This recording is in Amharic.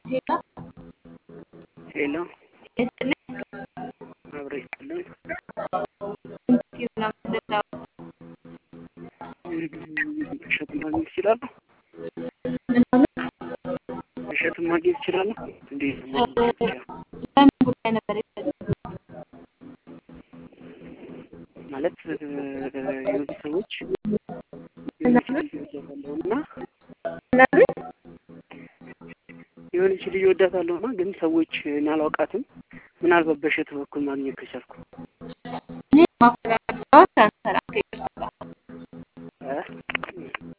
ሄሎ ሄሎ ይስጥልኝ። አብሮ ይስጥልን። ኢንተርቪው ነው የምንለው። እሸት ማግኘት ይችላሉ? ምናምን እሸት ማግኘት ይችላሉ? እንዴት ነው ማግኘት ይችላሉ? ለምን ጉዳይ ነበር የፈለጉት? ማለት የሆኑ ሰዎች የሆነች ልጅ እወዳታለሁ እና ምናምን የሆነች ልጅ እወዳታለሁ እና ግን ሰዎች እኔ አላውቃትም። ምናልባት በእሸት በኩል ማግኘት ከቻልኩ እኔ ማፈላለግ